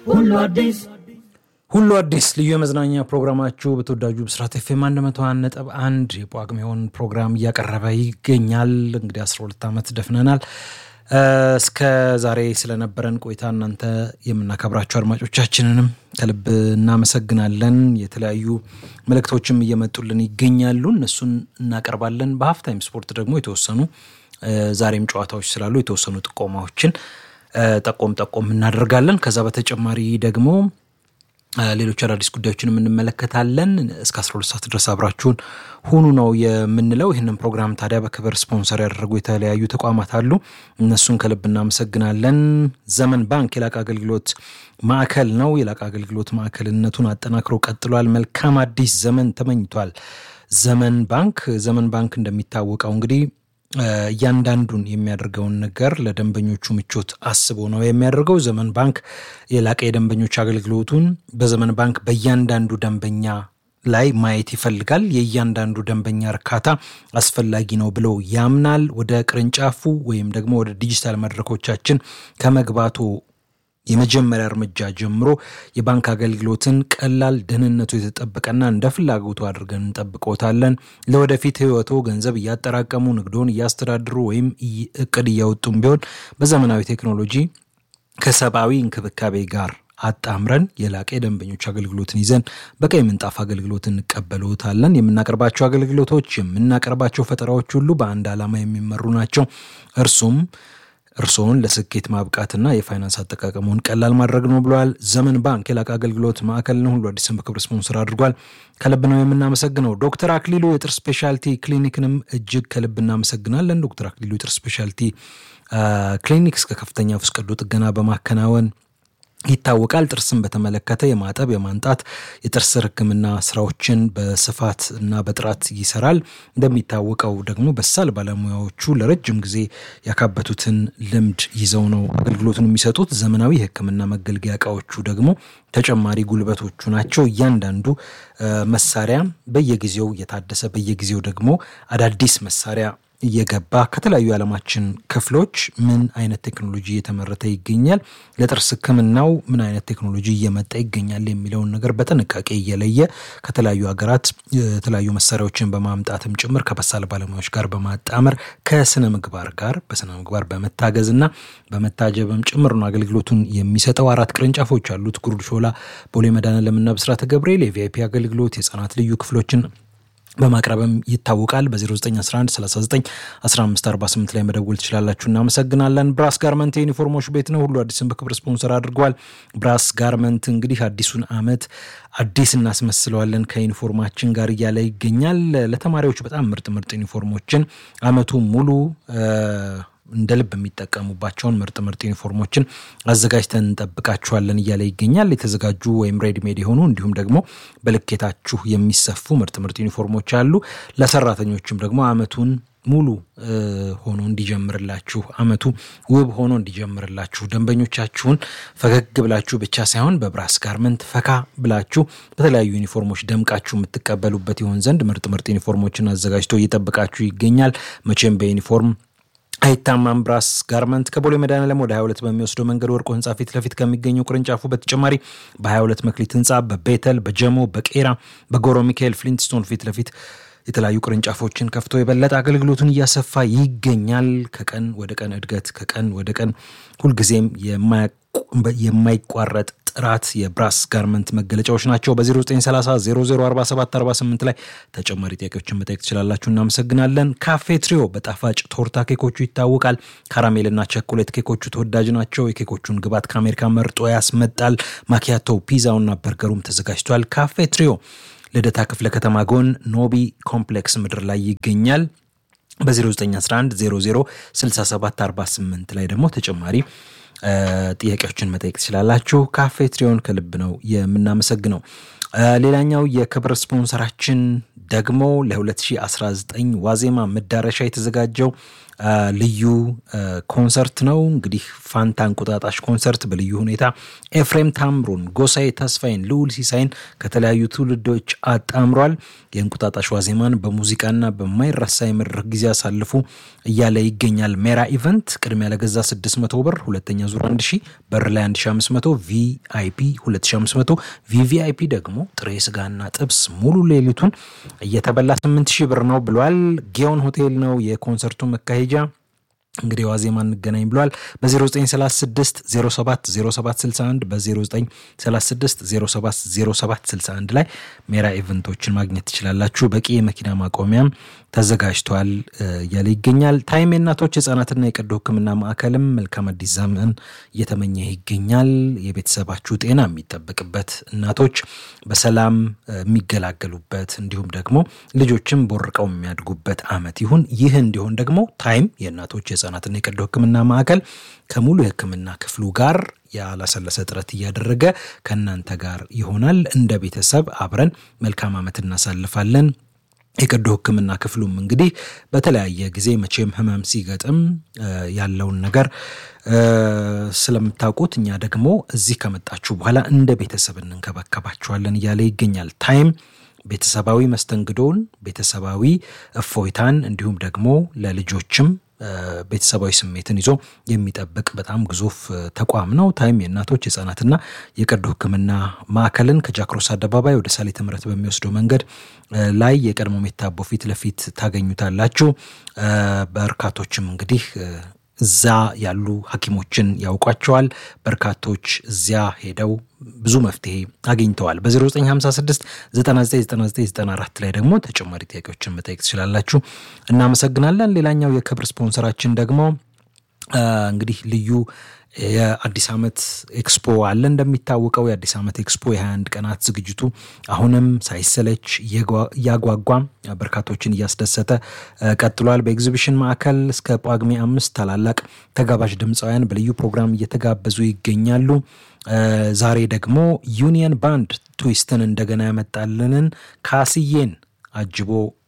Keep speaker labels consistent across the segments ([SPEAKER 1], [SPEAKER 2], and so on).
[SPEAKER 1] ሁሉ አዲስ
[SPEAKER 2] ሁሉ አዲስ ልዩ የመዝናኛ ፕሮግራማችሁ በተወዳጁ ብስራት ኤፍ ኤም 101 ነጥብ አንድ የጳጉሜውን ፕሮግራም እያቀረበ ይገኛል። እንግዲህ 12 ዓመት ደፍነናል። እስከ ዛሬ ስለነበረን ቆይታ እናንተ የምናከብራቸው አድማጮቻችንንም ከልብ እናመሰግናለን። የተለያዩ መልእክቶችም እየመጡልን ይገኛሉ። እነሱን እናቀርባለን። በሀፍታይም ስፖርት ደግሞ የተወሰኑ ዛሬም ጨዋታዎች ስላሉ የተወሰኑ ጥቆማዎችን ጠቆም ጠቆም እናደርጋለን። ከዛ በተጨማሪ ደግሞ ሌሎች አዳዲስ ጉዳዮችንም እንመለከታለን። እስከ 12 ሰዓት ድረስ አብራችሁን ሁኑ ነው የምንለው። ይህንን ፕሮግራም ታዲያ በክብር ስፖንሰር ያደረጉ የተለያዩ ተቋማት አሉ። እነሱን ከልብ እናመሰግናለን። ዘመን ባንክ የላቀ አገልግሎት ማዕከል ነው። የላቀ አገልግሎት ማዕከልነቱን አጠናክሮ ቀጥሏል። መልካም አዲስ ዘመን ተመኝቷል። ዘመን ባንክ ዘመን ባንክ እንደሚታወቀው እንግዲህ እያንዳንዱን የሚያደርገውን ነገር ለደንበኞቹ ምቾት አስቦ ነው የሚያደርገው። ዘመን ባንክ የላቀ የደንበኞች አገልግሎቱን በዘመን ባንክ በእያንዳንዱ ደንበኛ ላይ ማየት ይፈልጋል። የእያንዳንዱ ደንበኛ እርካታ አስፈላጊ ነው ብሎ ያምናል። ወደ ቅርንጫፉ ወይም ደግሞ ወደ ዲጂታል መድረኮቻችን ከመግባቱ የመጀመሪያ እርምጃ ጀምሮ የባንክ አገልግሎትን ቀላል፣ ደህንነቱ የተጠበቀና እንደ ፍላጎቱ አድርገን እንጠብቆታለን። ለወደፊት ሕይወቶ ገንዘብ እያጠራቀሙ ንግዶን እያስተዳድሩ ወይም እቅድ እያወጡም ቢሆን በዘመናዊ ቴክኖሎጂ ከሰብአዊ እንክብካቤ ጋር አጣምረን የላቀ የደንበኞች አገልግሎትን ይዘን በቀይ ምንጣፍ አገልግሎት እንቀበሎታለን። የምናቀርባቸው አገልግሎቶች የምናቀርባቸው ፈጠራዎች ሁሉ በአንድ ዓላማ የሚመሩ ናቸው። እርሱም እርስዎን ለስኬት ማብቃትና የፋይናንስ አጠቃቀሙን ቀላል ማድረግ ነው ብለዋል። ዘመን ባንክ የላቀ አገልግሎት ማዕከል ነው። ሁሉ አዲስን በክብር ስፖንሰር አድርጓል። ከልብ ነው የምናመሰግነው። ዶክተር አክሊሉ የጥርስ ስፔሻልቲ ክሊኒክንም እጅግ ከልብ እናመሰግናለን። ዶክተር አክሊሉ የጥርስ ስፔሻልቲ ክሊኒክ እስከ ከፍተኛ ውስጥ ቀዶ ጥገና በማከናወን ይታወቃል። ጥርስን በተመለከተ የማጠብ የማንጣት የጥርስ ሕክምና ስራዎችን በስፋት እና በጥራት ይሰራል። እንደሚታወቀው ደግሞ በሳል ባለሙያዎቹ ለረጅም ጊዜ ያካበቱትን ልምድ ይዘው ነው አገልግሎቱን የሚሰጡት። ዘመናዊ የሕክምና መገልገያ እቃዎቹ ደግሞ ተጨማሪ ጉልበቶቹ ናቸው። እያንዳንዱ መሳሪያ በየጊዜው እየታደሰ በየጊዜው ደግሞ አዳዲስ መሳሪያ እየገባ ከተለያዩ የዓለማችን ክፍሎች ምን አይነት ቴክኖሎጂ እየተመረተ ይገኛል፣ ለጥርስ ህክምናው ምን አይነት ቴክኖሎጂ እየመጣ ይገኛል የሚለውን ነገር በጥንቃቄ እየለየ ከተለያዩ ሀገራት የተለያዩ መሳሪያዎችን በማምጣትም ጭምር ከበሳል ባለሙያዎች ጋር በማጣመር ከስነ ምግባር ጋር በስነ ምግባር በመታገዝ እና በመታጀብም ጭምር ነው አገልግሎቱን የሚሰጠው። አራት ቅርንጫፎች አሉት። ጉርድ ሾላ፣ ቦሌ መድኃኔዓለምና ብስራተ ገብርኤል የቪአይፒ አገልግሎት የህጻናት ልዩ ክፍሎችን በማቅረብም ይታወቃል። በ0911 39 1548 ላይ መደወል ትችላላችሁ። እናመሰግናለን። ብራስ ጋርመንት የዩኒፎርሞች ቤት ነው። ሁሉ አዲስን በክብር ስፖንሰር አድርጓል። ብራስ ጋርመንት እንግዲህ አዲሱን ዓመት አዲስ እናስመስለዋለን ከዩኒፎርማችን ጋር እያለ ይገኛል። ለተማሪዎች በጣም ምርጥ ምርጥ ዩኒፎርሞችን ዓመቱ ሙሉ እንደ ልብ የሚጠቀሙባቸውን ምርጥ ምርጥ ዩኒፎርሞችን አዘጋጅተን እንጠብቃችኋለን እያለ ይገኛል። የተዘጋጁ ወይም ሬድሜድ የሆኑ እንዲሁም ደግሞ በልኬታችሁ የሚሰፉ ምርጥ ምርጥ ዩኒፎርሞች አሉ። ለሰራተኞችም ደግሞ ዓመቱን ሙሉ ሆኖ እንዲጀምርላችሁ ዓመቱ ውብ ሆኖ እንዲጀምርላችሁ ደንበኞቻችሁን ፈገግ ብላችሁ ብቻ ሳይሆን በብራስ ጋርመንት ፈካ ብላችሁ በተለያዩ ዩኒፎርሞች ደምቃችሁ የምትቀበሉበት ይሆን ዘንድ ምርጥ ምርጥ ዩኒፎርሞችን አዘጋጅቶ እየጠበቃችሁ ይገኛል። መቼም በዩኒፎርም አይታማም። ብራስ ጋርመንት ከቦሌ መድኃኔዓለም ወደ 22 በሚወስደው መንገድ ወርቆ ህንፃ ፊት ለፊት ከሚገኘው ቅርንጫፉ በተጨማሪ በ22 መክሊት ህንፃ፣ በቤተል፣ በጀሞ፣ በቄራ፣ በጎሮ ሚካኤል ፍሊንትስቶን ፊት ለፊት የተለያዩ ቅርንጫፎችን ከፍቶ የበለጠ አገልግሎቱን እያሰፋ ይገኛል። ከቀን ወደ ቀን እድገት ከቀን ወደ ቀን ሁልጊዜም የማይቋረጥ ጥራት የብራስ ጋርመንት መገለጫዎች ናቸው። በ0930 004748 ላይ ተጨማሪ ጥያቄዎችን መጠየቅ ትችላላችሁ። እናመሰግናለን። ካፌ ትሪዮ በጣፋጭ ቶርታ ኬኮቹ ይታወቃል። ካራሜልና ቸኮሌት ኬኮቹ ተወዳጅ ናቸው። የኬኮቹን ግባት ከአሜሪካ መርጦ ያስመጣል። ማኪያቶ፣ ፒዛውና በርገሩም ተዘጋጅቷል። ካፌ ትሪዮ ልደታ ክፍለ ከተማ ጎን ኖቢ ኮምፕሌክስ ምድር ላይ ይገኛል። በ0911 00 6748 ላይ ደግሞ ተጨማሪ ጥያቄዎችን መጠየቅ ትችላላችሁ። ካፌ ትሪዮን ከልብ ነው የምናመሰግነው። ሌላኛው የክብር ስፖንሰራችን ደግሞ ለ2019 ዋዜማ መዳረሻ የተዘጋጀው ልዩ ኮንሰርት ነው። እንግዲህ ፋንታ እንቁጣጣሽ ኮንሰርት በልዩ ሁኔታ ኤፍሬም ታምሩን፣ ጎሳዬ ተስፋዬን፣ ልዑል ሲሳይን ከተለያዩ ትውልዶች አጣምሯል። የእንቁጣጣሽ ዋዜማን በሙዚቃና በማይረሳ የመድረክ ጊዜ አሳልፉ እያለ ይገኛል። ሜራ ኢቨንት ቅድሚያ ለገዛ 600 ብር፣ ሁለተኛ ዙር 1000 በር ላይ 1500፣ ቪአይፒ 2500፣ ቪቪአይፒ ደግሞ ጥሬ ስጋና ጥብስ ሙሉ ሌሊቱን እየተበላ 8000 ብር ነው ብሏል። ጊዮን ሆቴል ነው የኮንሰርቱ መካሄጃ። እንግዲህ ዋዜማ እንገናኝ ብሏል። በ0936 07 0761 በ0936 07 0761 ላይ ሜራ ኢቨንቶችን ማግኘት ትችላላችሁ። በቂ የመኪና ማቆሚያም ተዘጋጅቷል እያለ ይገኛል። ታይም የእናቶች ህጻናትና የቀዶ ሕክምና ማዕከልም መልካም አዲስ ዘመን እየተመኘ ይገኛል። የቤተሰባችሁ ጤና የሚጠበቅበት እናቶች በሰላም የሚገላገሉበት እንዲሁም ደግሞ ልጆችም ቦርቀው የሚያድጉበት አመት ይሁን። ይህ እንዲሆን ደግሞ ታይም የእናቶች የህጻናትና የቀዶ ሕክምና ማዕከል ከሙሉ የህክምና ክፍሉ ጋር ያላሰለሰ ጥረት እያደረገ ከእናንተ ጋር ይሆናል። እንደ ቤተሰብ አብረን መልካም አመት እናሳልፋለን። የቀዶ ህክምና ክፍሉም እንግዲህ በተለያየ ጊዜ መቼም ህመም ሲገጥም ያለውን ነገር ስለምታውቁት እኛ ደግሞ እዚህ ከመጣችሁ በኋላ እንደ ቤተሰብ እንንከባከባችኋለን እያለ ይገኛል። ታይም ቤተሰባዊ መስተንግዶውን፣ ቤተሰባዊ እፎይታን እንዲሁም ደግሞ ለልጆችም ቤተሰባዊ ስሜትን ይዞ የሚጠብቅ በጣም ግዙፍ ተቋም ነው። ታይም የእናቶች የህጻናትና የቀዶ ህክምና ማዕከልን ከጃክሮስ አደባባይ ወደ ሳሌ ትምህርት በሚወስደው መንገድ ላይ የቀድሞ ሜታቦ ፊት ለፊት ታገኙታላችሁ። በርካቶችም እንግዲህ እዛ ያሉ ሐኪሞችን ያውቋቸዋል። በርካቶች እዚያ ሄደው ብዙ መፍትሄ አግኝተዋል። በ0956 999994 ላይ ደግሞ ተጨማሪ ጥያቄዎችን መጠየቅ ትችላላችሁ። እናመሰግናለን። ሌላኛው የክብር ስፖንሰራችን ደግሞ እንግዲህ ልዩ የአዲስ ዓመት ኤክስፖ አለ። እንደሚታወቀው የአዲስ ዓመት ኤክስፖ የ21 ቀናት ዝግጅቱ አሁንም ሳይሰለች እያጓጓ በርካቶችን እያስደሰተ ቀጥሏል። በኤግዚቢሽን ማዕከል እስከ ጳጉሜ አምስት ታላላቅ ተጋባዥ ድምፃውያን በልዩ ፕሮግራም እየተጋበዙ ይገኛሉ። ዛሬ ደግሞ ዩኒየን ባንድ ትዊስትን እንደገና ያመጣልንን ካስዬን አጅቦ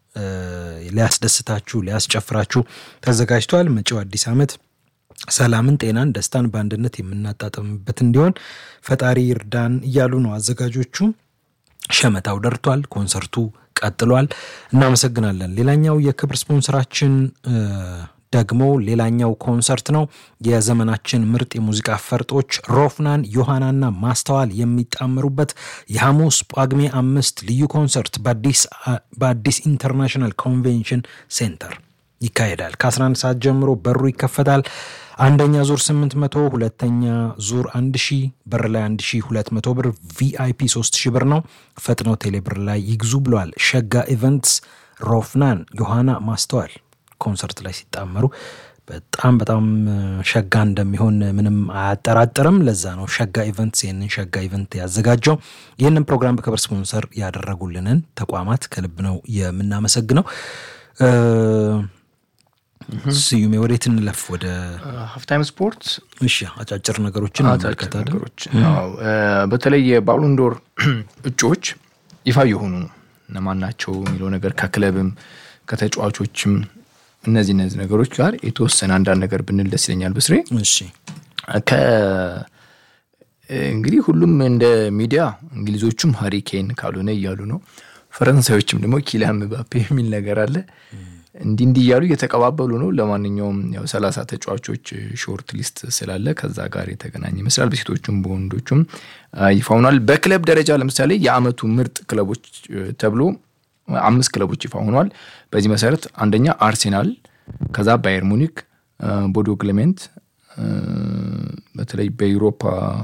[SPEAKER 2] ሊያስደስታችሁ ሊያስጨፍራችሁ ተዘጋጅቷል። መጪው አዲስ ዓመት ሰላምን፣ ጤናን፣ ደስታን በአንድነት የምናጣጥምበት እንዲሆን ፈጣሪ ይርዳን እያሉ ነው አዘጋጆቹ። ሸመታው ደርቷል። ኮንሰርቱ ቀጥሏል። እናመሰግናለን። ሌላኛው የክብር ስፖንሰራችን ደግሞ ሌላኛው ኮንሰርት ነው። የዘመናችን ምርጥ የሙዚቃ ፈርጦች ሮፍናን፣ ዮሐናና ማስተዋል የሚጣመሩበት የሐሙስ ጳጉሜ አምስት ልዩ ኮንሰርት በአዲስ ኢንተርናሽናል ኮንቬንሽን ሴንተር ይካሄዳል። ከ11 ሰዓት ጀምሮ በሩ ይከፈታል። አንደኛ ዙር 800፣ ሁለተኛ ዙር 1000፣ በር ላይ 1200 ብር፣ ቪአይፒ 3000 ብር ነው። ፈጥነው ቴሌ ብር ላይ ይግዙ ብለዋል። ሸጋ ኢቨንትስ ሮፍናን፣ ዮሐና፣ ማስተዋል ኮንሰርት ላይ ሲጣመሩ በጣም በጣም ሸጋ እንደሚሆን ምንም አያጠራጥርም። ለዛ ነው ሸጋ ኢቨንትስ ይህንን ሸጋ ኢቨንት ያዘጋጀው። ይህንን ፕሮግራም በክብር ስፖንሰር ያደረጉልንን ተቋማት ከልብ ነው የምናመሰግነው። ስዩሜ ወዴት እንለፍ? ወደ
[SPEAKER 1] ሀፍታይም ስፖርት።
[SPEAKER 2] እሺ አጫጭር ነገሮችን እንመለከታለን።
[SPEAKER 1] በተለይ የባሎንዶር እጩዎች ይፋ የሆኑ ነው እነማን ናቸው የሚለው ነገር ከክለብም ከተጫዋቾችም እነዚህ እነዚህ ነገሮች ጋር የተወሰነ አንዳንድ ነገር ብንል ደስ ይለኛል። ብስሬ
[SPEAKER 2] እሺ
[SPEAKER 1] እንግዲህ ሁሉም እንደ ሚዲያ እንግሊዞቹም ሀሪኬን ካልሆነ እያሉ ነው። ፈረንሳዮችም ደግሞ ኪሊያን ምባፔ የሚል ነገር አለ። እንዲህ እንዲህ እያሉ እየተቀባበሉ ነው። ለማንኛውም ያው ሰላሳ ተጫዋቾች ሾርት ሊስት ስላለ ከዛ ጋር የተገናኘ ይመስላል። በሴቶቹም በወንዶቹም ይፋ ሆኗል። በክለብ ደረጃ ለምሳሌ የአመቱ ምርጥ ክለቦች ተብሎ አምስት ክለቦች ይፋ ሆኗል። በዚህ መሰረት አንደኛ አርሴናል፣ ከዛ ባየር ሙኒክ፣ ቦዶ ግሊምት በተለይ በዩሮፓ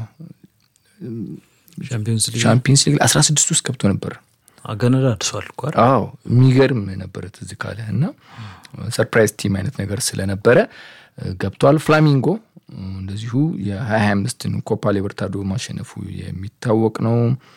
[SPEAKER 1] ሻምፒየንስ ሊግ አስራ ስድስት ውስጥ ገብቶ ነበር።
[SPEAKER 2] አገነዳ አድሷል እኮ
[SPEAKER 1] አዎ የሚገርም ነበረ ትዝ ካለ እና ሰርፕራይዝ ቲም አይነት ነገር ስለነበረ ገብቷል። ፍላሚንጎ እንደዚሁ የሀያ ሀያ አምስትን ኮፓ ሊበርታዶ ማሸነፉ የሚታወቅ ነው።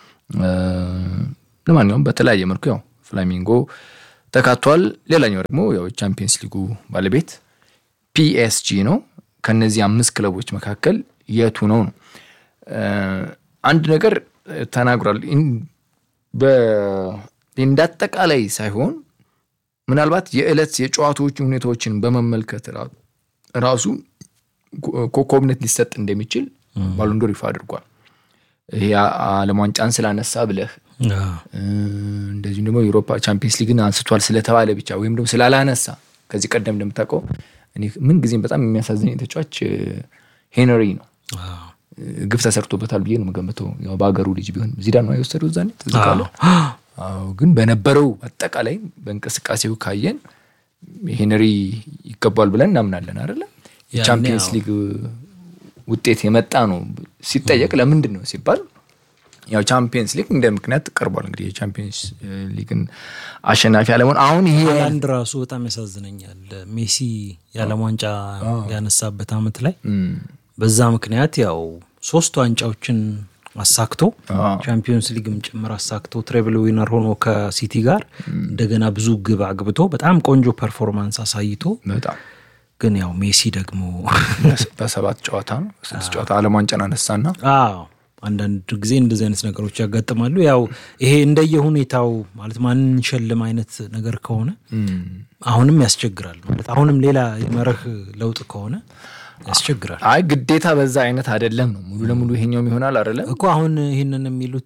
[SPEAKER 1] ለማንኛውም በተለያየ መልኩ ያው ፍላሚንጎ ተካቷል። ሌላኛው ደግሞ ያው ቻምፒየንስ ሊጉ ባለቤት ፒኤስጂ ነው። ከነዚህ አምስት ክለቦች መካከል የቱ ነው ነው አንድ ነገር ተናግሯል። እንዳጠቃላይ ሳይሆን ምናልባት የዕለት የጨዋታዎችን ሁኔታዎችን በመመልከት ራሱ ኮከብነት ሊሰጥ እንደሚችል ባሎንዶር ይፋ አድርጓል። ይሄ ዓለም ዋንጫን ስላነሳ ብለህ እንደዚሁም ደግሞ የአውሮፓ ቻምፒየንስ ሊግን አንስቷል ስለተባለ ብቻ ወይም ደግሞ ስላላነሳ ከዚህ ቀደም እንደምታውቀው ምን ጊዜም በጣም የሚያሳዝነኝ ተጫዋች ሄነሪ ነው። ግፍ ተሰርቶበታል ብዬ ነው የምገምተው። ያው በሀገሩ ልጅ ቢሆን ዚዳን ነው የወሰደው ዛኔ ትዝ ካለ። ግን በነበረው አጠቃላይ በእንቅስቃሴው ካየን ሄነሪ ይገባል ብለን እናምናለን አይደለም። የቻምፒየንስ ሊግ ውጤት የመጣ ነው ሲጠየቅ ለምንድን ነው ሲባል ያው ቻምፒየንስ ሊግ እንደ ምክንያት ቀርቧል። እንግዲህ የቻምፒየንስ ሊግን አሸናፊ አለመሆን አሁን ይሄ
[SPEAKER 2] አንድ ራሱ በጣም ያሳዝነኛል። ሜሲ የዓለም ዋንጫ ያነሳበት አመት ላይ በዛ ምክንያት ያው ሶስት ዋንጫዎችን አሳክቶ ቻምፒዮንስ ሊግም ጭምር አሳክቶ ትሬብል ዊነር ሆኖ ከሲቲ ጋር እንደገና ብዙ ግብ አግብቶ በጣም ቆንጆ ፐርፎርማንስ አሳይቶ
[SPEAKER 1] በጣም
[SPEAKER 2] ግን ያው ሜሲ ደግሞ
[SPEAKER 1] በሰባት ጨዋታ ነው በስድስት ጨዋታ ዓለም ዋንጫን አነሳና
[SPEAKER 2] አዎ አንዳንድ ጊዜ እንደዚህ አይነት ነገሮች ያጋጥማሉ። ያው ይሄ እንደየ ሁኔታው ማለት ማንን ሸልም አይነት ነገር ከሆነ አሁንም ያስቸግራል። ማለት አሁንም ሌላ የመርህ ለውጥ ከሆነ ያስቸግራል።
[SPEAKER 1] አይ ግዴታ በዛ አይነት አይደለም ነው ሙሉ ለሙሉ ይሄኛውም ይሆናል አይደለም
[SPEAKER 2] እኮ አሁን ይህንን የሚሉት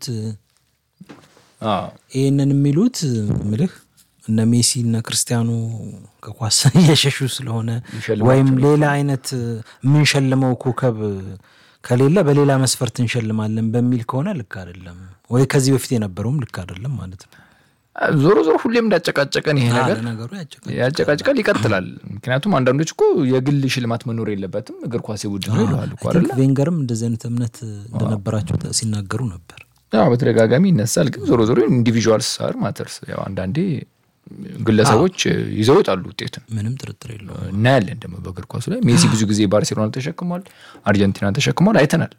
[SPEAKER 2] ይህንን የሚሉት ምልህ እነ ሜሲ እነ ክርስቲያኑ ከኳስ እየሸሹ ስለሆነ ወይም ሌላ አይነት የምንሸልመው ኮከብ ከሌለ በሌላ መስፈርት እንሸልማለን በሚል ከሆነ ልክ አይደለም፣ ወይ ከዚህ በፊት የነበረውም ልክ አይደለም ማለት ነው።
[SPEAKER 1] ዞሮ ዞሮ ሁሌም እንዳጨቃጨቀን ይሄ ነገር
[SPEAKER 2] ነገሩ
[SPEAKER 1] ያጨቃጭቃል፣ ይቀጥላል። ምክንያቱም አንዳንዶች እኮ የግል ሽልማት መኖር የለበትም እግር ኳስ ቡድን ነው ይለዋል እኮ አይደለ?
[SPEAKER 2] ቬንገርም እንደዚህ አይነት እምነት እንደነበራቸው ሲናገሩ ነበር።
[SPEAKER 1] ያው በተደጋጋሚ ይነሳል። ግን ዞሮ ዞሮ ኢንዲቪዥዋልስ አር ማተርስ ያው አንዳንዴ ግለሰቦች ይዘው ይወጣሉ ውጤትን
[SPEAKER 2] ምንም ጥርጥር የለውም።
[SPEAKER 1] እናያለን ደግሞ በእግር ኳሱ ላይ ሜሲ ብዙ ጊዜ ባርሴሎና ተሸክሟል፣ አርጀንቲና ተሸክሟል፣ አይተናል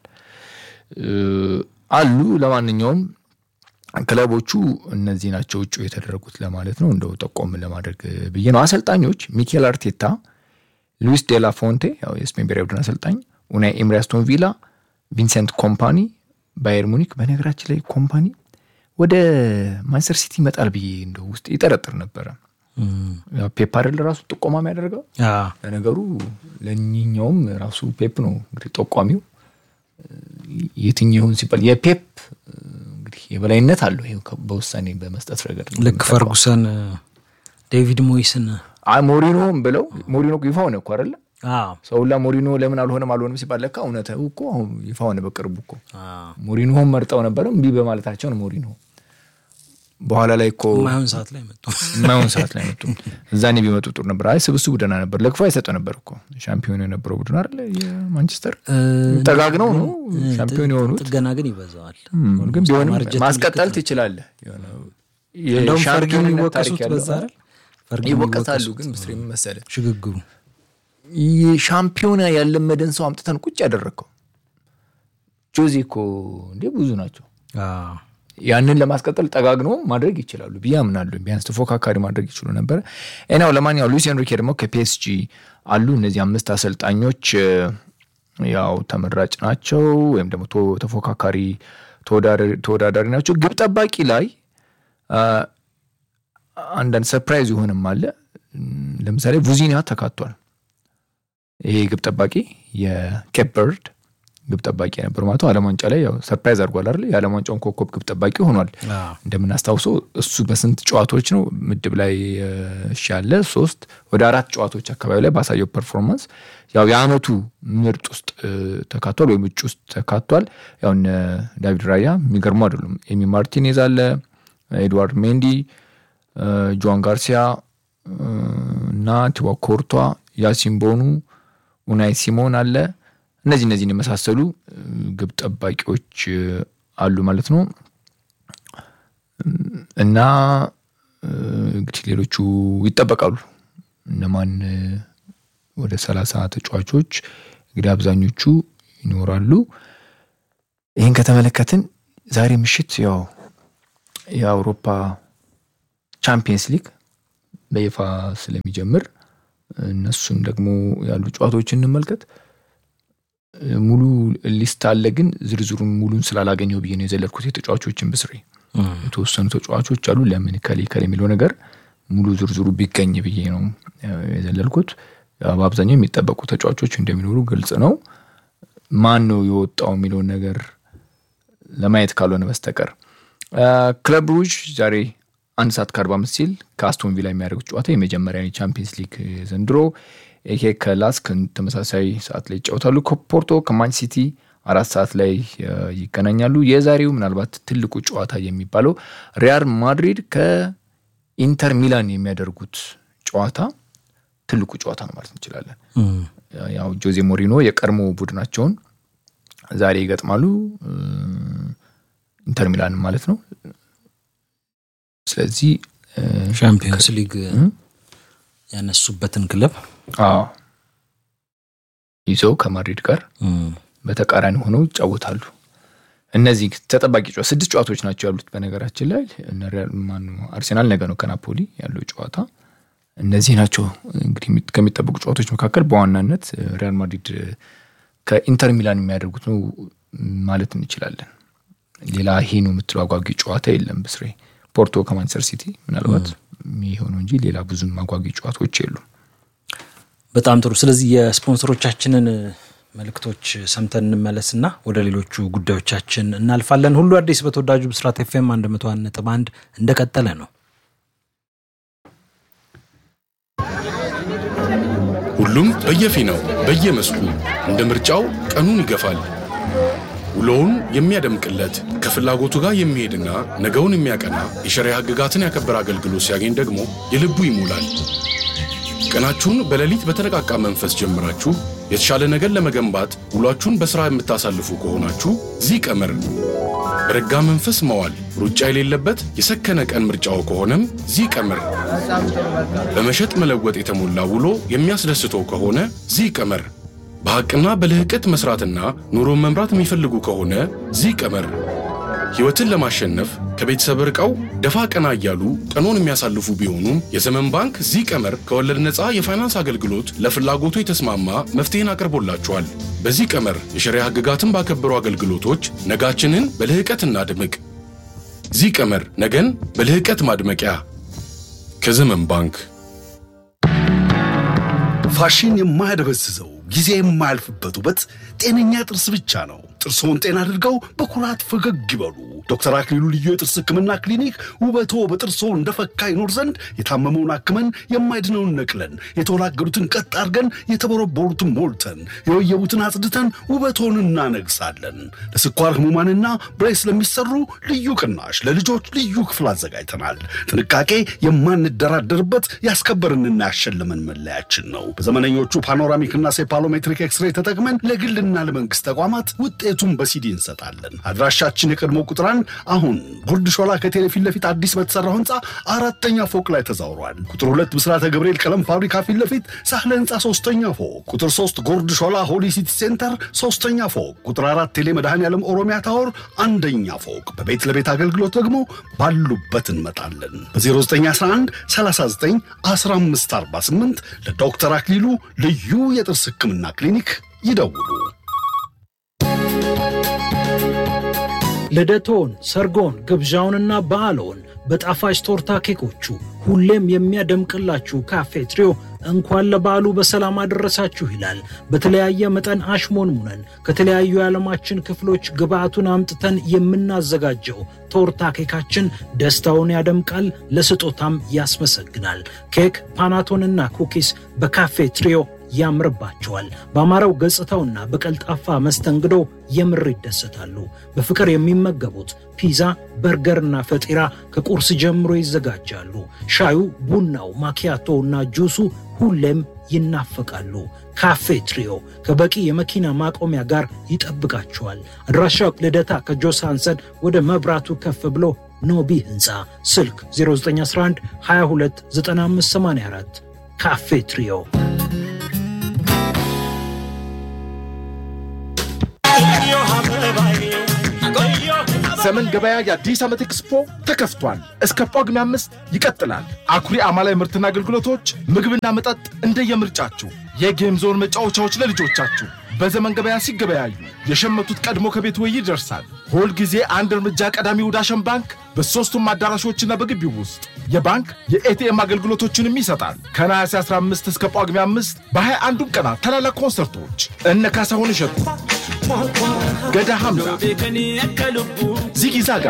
[SPEAKER 1] አሉ። ለማንኛውም ክለቦቹ እነዚህ ናቸው እጩ የተደረጉት ለማለት ነው። እንደው ጠቆም ለማድረግ ብዬ ነው። አሰልጣኞች ሚኬል አርቴታ፣ ሉዊስ ዴላ ፎንቴ ያው የስፔን ብሔራዊ ቡድን አሰልጣኝ፣ ኡናይ ኤምሪ አስቶን ቪላ፣ ቪንሰንት ኮምፓኒ ባየር ሙኒክ። በነገራችን ላይ ኮምፓኒ ወደ ማንቸስተር ሲቲ ይመጣል ብዬ እንደ ውስጥ ይጠረጥር ነበረ። ፔፕ አይደል ራሱ ጥቆማ የሚያደርገው። ለነገሩ ለእኚኛውም ራሱ ፔፕ ነው እንግዲህ ጠቋሚው። የትኛው ይሁን ሲባል የፔፕ እንግዲህ የበላይነት አለው በውሳኔ በመስጠት ረገድ
[SPEAKER 2] ልክ ፈርጉሰን ዴቪድ ሞይስን
[SPEAKER 1] ሞሪኖም ብለው ሞሪኖ ይፋ ሆነ እኮ አይደለ ሰውላ ሞሪኖ ለምን አልሆነም አልሆነም ሲባል ለካ እውነት እኮ አሁን ይፋ ሆነ በቅርቡ እኮ ሞሪኖም መርጠው ነበረ እምቢ በማለታቸው ነው ሞሪኖ በኋላ ላይ እኮ
[SPEAKER 2] የማይሆን ሰዓት ላይ መጡ
[SPEAKER 1] የማይሆን ሰዓት ላይ መጡ እዛኔ ቢመጡ ጥሩ ነበር አይ ስብስቡ ደህና ነበር ለክፋ የሰጠው ነበር እኮ ሻምፒዮን የነበረው ቡድን አይደለ የማንቸስተር ጠጋግነው ነው ሻምፒዮን የሆኑት
[SPEAKER 2] ጥገና ግን ይበዛዋል
[SPEAKER 1] ግን ቢሆንም ማስቀጠል ትችላለህ
[SPEAKER 2] እንደውም ፈርጊን ይወቀሱት በዛ አይደል
[SPEAKER 1] ይወቀሳሉ ግን ምስር መሰለ
[SPEAKER 2] ሽግግሩ
[SPEAKER 1] ሻምፒዮና ያለመደን ሰው አምጥተን ቁጭ ያደረግከው ጆዜ እኮ እንዴ ብዙ ናቸው ያንን ለማስቀጠል ጠጋግኖ ማድረግ ይችላሉ ብዬ አምናለሁ። ቢያንስ ተፎካካሪ ማድረግ ይችሉ ነበረ። ናው ለማንኛው ሉዊስ ኤንሪኬ ደግሞ ከፒኤስጂ አሉ። እነዚህ አምስት አሰልጣኞች ያው ተመራጭ ናቸው ወይም ደግሞ ተፎካካሪ ተወዳዳሪ ናቸው። ግብ ጠባቂ ላይ አንዳንድ ሰርፕራይዝ ይሆንም አለ። ለምሳሌ ቡዚኒያ ተካቷል። ይሄ ግብ ጠባቂ የኬፕ በርድ ግብ ጠባቂ ነበር ማለት ዓለም ዋንጫ ላይ ያው ሰርፕራይዝ አድርጓል አይደል? የዓለም ዋንጫውን ኮከብ ግብ ጠባቂ ሆኗል። እንደምናስታውሰው እሱ በስንት ጨዋታዎች ነው ምድብ ላይ ያለ ሶስት ወደ አራት ጨዋታዎች አካባቢ ላይ ባሳየው ፐርፎርማንስ ያው የአመቱ ምርጥ ውስጥ ተካቷል ወይም እጩ ውስጥ ተካቷል። ያው እነ ዳቪድ ራያ የሚገርሙ አይደሉም። ኤሚ ማርቲኔዝ አለ፣ ኤድዋርድ ሜንዲ፣ ጆዋን ጋርሲያ እና ቲዋ ኮርቷ፣ ያሲን ቦኑ፣ ኡናይ ሲሞን አለ እነዚህ እነዚህን የመሳሰሉ ግብ ጠባቂዎች አሉ ማለት ነው። እና እንግዲህ ሌሎቹ ይጠበቃሉ። እነማን ወደ ሰላሳ ተጫዋቾች እንግዲህ አብዛኞቹ ይኖራሉ። ይህን ከተመለከትን ዛሬ ምሽት ያው የአውሮፓ ቻምፒየንስ ሊግ በይፋ ስለሚጀምር እነሱን ደግሞ ያሉ ጨዋታዎች እንመልከት። ሙሉ ሊስት አለ፣ ግን ዝርዝሩን ሙሉን ስላላገኘው ብዬ ነው የዘለልኩት። የተጫዋቾችን ብስሬ የተወሰኑ ተጫዋቾች አሉ። ለምን ከሌ ከሌ የሚለው ነገር ሙሉ ዝርዝሩ ቢገኝ ብዬ ነው የዘለልኩት። በአብዛኛው የሚጠበቁ ተጫዋቾች እንደሚኖሩ ግልጽ ነው። ማን ነው የወጣው የሚለውን ነገር ለማየት ካልሆነ በስተቀር ክለብ ብሩጅ ዛሬ አንድ ሰዓት ከአርባ አምስት ሲል ከአስቶን ቪላ የሚያደርጉት ጨዋታ የመጀመሪያ የቻምፒየንስ ሊግ ዘንድሮ ይሄ ከላስክ ተመሳሳይ ሰዓት ላይ ይጫወታሉ። ከፖርቶ ከማን ሲቲ አራት ሰዓት ላይ ይገናኛሉ። የዛሬው ምናልባት ትልቁ ጨዋታ የሚባለው ሪያል ማድሪድ ከኢንተር ሚላን የሚያደርጉት ጨዋታ ትልቁ ጨዋታ ነው ማለት እንችላለን። ያው ጆዜ ሞሪኖ የቀድሞ ቡድናቸውን ዛሬ ይገጥማሉ፣ ኢንተር ሚላን ማለት ነው። ስለዚህ
[SPEAKER 2] ሻምፒዮንስ ሊግ ያነሱበትን ክለብ
[SPEAKER 1] ይዘው ከማድሪድ ጋር በተቃራኒ ሆነው ይጫወታሉ። እነዚህ ተጠባቂ ጨዋታ ስድስት ጨዋታዎች ናቸው ያሉት። በነገራችን ላይ አርሴናል ነገ ነው ከናፖሊ ያለው ጨዋታ። እነዚህ ናቸው እንግዲህ ከሚጠበቁ ጨዋታዎች መካከል በዋናነት ሪያል ማድሪድ ከኢንተር ሚላን የሚያደርጉት ነው ማለት እንችላለን። ሌላ ይሄ ነው የምትለው አጓጊ ጨዋታ የለም። ብስሬ ፖርቶ ከማንቸስተር ሲቲ ምናልባት የሆነው እንጂ ሌላ ብዙም አጓጊ ጨዋታዎች የሉም።
[SPEAKER 2] በጣም ጥሩ። ስለዚህ የስፖንሰሮቻችንን መልእክቶች ሰምተን እንመለስና ወደ ሌሎቹ ጉዳዮቻችን እናልፋለን። ሁሉ አዲስ በተወዳጁ ብስራት ኤፍኤም አንድ መቶ አንድ ነጥብ አንድ እንደቀጠለ ነው።
[SPEAKER 3] ሁሉም በየፊናው በየመስኩ እንደ ምርጫው ቀኑን ይገፋል። ውሎውን የሚያደምቅለት ከፍላጎቱ ጋር የሚሄድና ነገውን የሚያቀና የሸሪያ ሕግጋትን ያከበረ አገልግሎት ሲያገኝ ደግሞ የልቡ ይሞላል። ቀናችሁን በሌሊት በተነቃቃ መንፈስ ጀምራችሁ የተሻለ ነገር ለመገንባት ውሏችሁን በሥራ የምታሳልፉ ከሆናችሁ ዚህ ቀመር በረጋ መንፈስ መዋል ሩጫ የሌለበት የሰከነ ቀን ምርጫው ከሆነም ዚህ ቀመር በመሸጥ መለወጥ የተሞላ ውሎ የሚያስደስተው ከሆነ ዚህ ቀመር በሐቅና በልህቀት መስራትና ኑሮን መምራት የሚፈልጉ ከሆነ ዚህ ቀመር ሕይወትን ለማሸነፍ ከቤተሰብ ርቀው ደፋ ቀና እያሉ ቀኖን የሚያሳልፉ ቢሆኑም የዘመን ባንክ ዚህ ቀመር ከወለድ ነፃ የፋይናንስ አገልግሎት ለፍላጎቱ የተስማማ መፍትሄን አቅርቦላችኋል። በዚህ ቀመር የሸሪያ ሕግጋትን ባከበሩ አገልግሎቶች ነጋችንን በልህቀት እናድምቅ። ዚህ ቀመር ነገን በልህቀት ማድመቂያ ከዘመን ባንክ።
[SPEAKER 4] ፋሽን የማያደበዝዘው ጊዜ የማያልፍበት ውበት ጤነኛ ጥርስ ብቻ ነው። ጥርስዎን ጤና አድርገው በኩራት ፈገግ ይበሉ። ዶክተር አክሊሉ ልዩ የጥርስ ህክምና ክሊኒክ ውበቶ በጥርስዎ እንደፈካ ይኖር ዘንድ የታመመውን አክመን የማይድነውን ነቅለን የተወላገዱትን ቀጥ አድርገን የተቦረቦሩትን ሞልተን የወየቡትን አጽድተን ውበቶን እናነግሳለን። ለስኳር ህሙማንና ብሬስ ለሚሰሩ ልዩ ቅናሽ ለልጆች ልዩ ክፍል አዘጋጅተናል። ጥንቃቄ የማንደራደርበት ያስከበርንና ያሸለመን መለያችን ነው። በዘመነኞቹ ፓኖራሚክና ሴፓሎሜትሪክ ኤክስሬይ ተጠቅመን ለግልና ለመንግስት ተቋማት ውጤቱን በሲዲ እንሰጣለን። አድራሻችን የቀድሞ ቁጥር አንድ አሁን ጉርድ ሾላ ከቴሌ ፊት ለፊት አዲስ በተሰራው ህንፃ አራተኛ ፎቅ ላይ ተዛውሯል። ቁጥር ሁለት ብስራተ ገብርኤል ቀለም ፋብሪካ ፊት ለፊት ሳህለ ህንፃ ሶስተኛ ፎቅ፣ ቁጥር ሶስት ጎርድ ሾላ ሆሊ ሲቲ ሴንተር ሶስተኛ ፎቅ፣ ቁጥር አራት ቴሌ መድኃኔ ዓለም ኦሮሚያ ታወር አንደኛ ፎቅ። በቤት ለቤት አገልግሎት ደግሞ ባሉበት እንመጣለን። በ0911 39 1548 ለዶክተር አክሊሉ ልዩ የጥርስ ህክምና ክሊኒክ ይደውሉ።
[SPEAKER 2] ልደቶን፣ ሰርጎን፣ ግብዣውንና በዓሎን በጣፋጭ ቶርታ ኬኮቹ ሁሌም የሚያደምቅላችሁ ካፌ ትሪዮ እንኳን ለበዓሉ በሰላም አደረሳችሁ ይላል። በተለያየ መጠን አሽሞንሙነን ከተለያዩ የዓለማችን ክፍሎች ግብአቱን አምጥተን የምናዘጋጀው ቶርታ ኬካችን ደስታውን ያደምቃል፣ ለስጦታም ያስመሰግናል። ኬክ፣ ፓናቶንና ኩኪስ በካፌ ትሪዮ ያምርባቸዋል። በአማረው ገጽታውና በቀልጣፋ መስተንግዶ የምር ይደሰታሉ። በፍቅር የሚመገቡት ፒዛ፣ በርገርና ፈጢራ ከቁርስ ጀምሮ ይዘጋጃሉ። ሻዩ፣ ቡናው፣ ማኪያቶ እና ጁሱ ሁሌም ይናፈቃሉ። ካፌ ትሪዮ ከበቂ የመኪና ማቆሚያ ጋር ይጠብቃችኋል። አድራሻው ልደታ ከጆሳንሰን ወደ መብራቱ ከፍ ብሎ ኖቢ ህንፃ፣ ስልክ 0911 22 9584 ካፌ ትሪዮ
[SPEAKER 5] ዘመን ገበያ የአዲስ ዓመት ኤክስፖ ተከፍቷል። እስከ ጳጉሜ አምስት ይቀጥላል። አኩሪ አማላይ ምርትና አገልግሎቶች፣ ምግብና መጠጥ እንደየምርጫችሁ፣ የጌም ዞን መጫወቻዎች ለልጆቻችሁ በዘመን ገበያ ሲገበያዩ የሸመቱት ቀድሞ ከቤት ወይ ይደርሳል። ሁል ጊዜ አንድ እርምጃ ቀዳሚ ወደ አሸን ባንክ በሦስቱም አዳራሾችና በግቢው ውስጥ የባንክ የኤቲኤም አገልግሎቶችንም ይሰጣል። ከነሐሴ 15 እስከ ጳጉሜ 5 በ21ዱም ቀናት ታላላቅ ኮንሰርቶች እነ ካሳሁን እሸቱ፣ ገዳ ሐምዛ፣ ዚጊ ዛጋ፣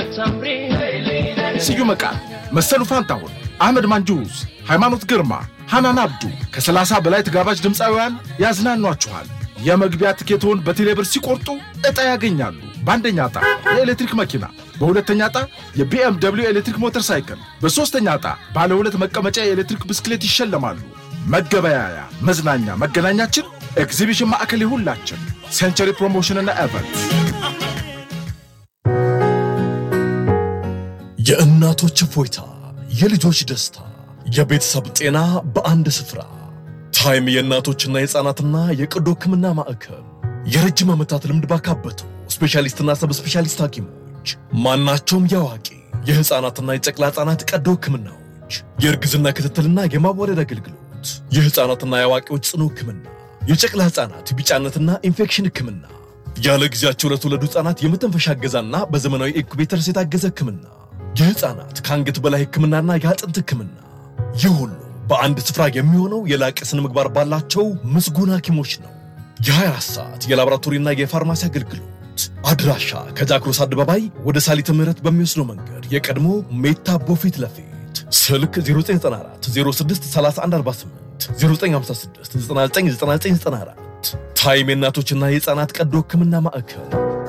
[SPEAKER 5] ስዩም መቃ፣ መሰሉ ፋንታሁን፣ አህመድ ማንጁስ፣ ሃይማኖት ግርማ፣ ሐናን አብዱ ከ30 በላይ ተጋባዥ ድምፃውያን ያዝናኗችኋል። የመግቢያ ትኬቶን በቴሌብር ሲቆርጡ ዕጣ ያገኛሉ። በአንደኛ ዕጣ የኤሌክትሪክ መኪና፣ በሁለተኛ ዕጣ የቢኤም ደብሊው ኤሌክትሪክ ሞተር ሳይክል፣ በሦስተኛ ዕጣ ባለ ሁለት መቀመጫ የኤሌክትሪክ ብስክሌት ይሸለማሉ። መገበያያ፣ መዝናኛ፣ መገናኛችን ኤግዚቢሽን ማዕከል የሁላችን ሴንቸሪ ፕሮሞሽንና ኤቨንት
[SPEAKER 6] የእናቶች እፎይታ፣ የልጆች ደስታ፣ የቤተሰብ ጤና በአንድ ስፍራ። ታይም የእናቶችና የሕፃናትና የቀዶ ሕክምና ማዕከል የረጅም ዓመታት ልምድ ባካበቱ ስፔሻሊስትና ሰብ ስፔሻሊስት ሐኪሞች ማናቸውም የአዋቂ የሕፃናትና የጨቅላ ሕፃናት ቀዶ ሕክምናዎች፣ የእርግዝና ክትትልና የማዋለድ አገልግሎት፣ የሕፃናትና የአዋቂዎች ጽኑ ሕክምና፣ የጨቅላ ሕፃናት ቢጫነትና ኢንፌክሽን ሕክምና፣ ያለ ጊዜያቸው ለተወለዱ ሕፃናት የመተንፈሻ እገዛና በዘመናዊ ኢንኩቤተርስ የታገዘ ሕክምና የህፃናት ከአንገት በላይ ህክምናና የአጥንት ህክምና ይህ ሁሉ በአንድ ስፍራ የሚሆነው የላቀ ስነ ምግባር ባላቸው ምስጉን ሐኪሞች ነው። የ24 ሰዓት የላቦራቶሪና የፋርማሲ አገልግሎት አድራሻ ከጃክሮስ አደባባይ ወደ ሳሊተ ምህረት በሚወስደው መንገድ የቀድሞ ሜታቦ ፊት ለፊት ስልክ 0994 06 3148 0956 999994 ታይም የእናቶችና የህፃናት ቀዶ ህክምና ማዕከል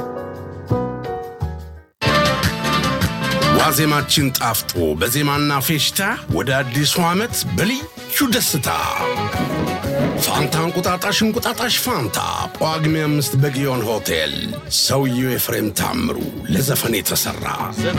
[SPEAKER 3] ዋዜማችን ጣፍጦ በዜማና ፌሽታ ወደ አዲሱ ዓመት በልዩ ደስታ ፋንታ እንቁጣጣሽ እንቁጣጣሽ ፋንታ ጳጉሜ አምስት በጊዮን ሆቴል ሰውየው ኤፍሬም ታምሩ ለዘፈን የተሠራ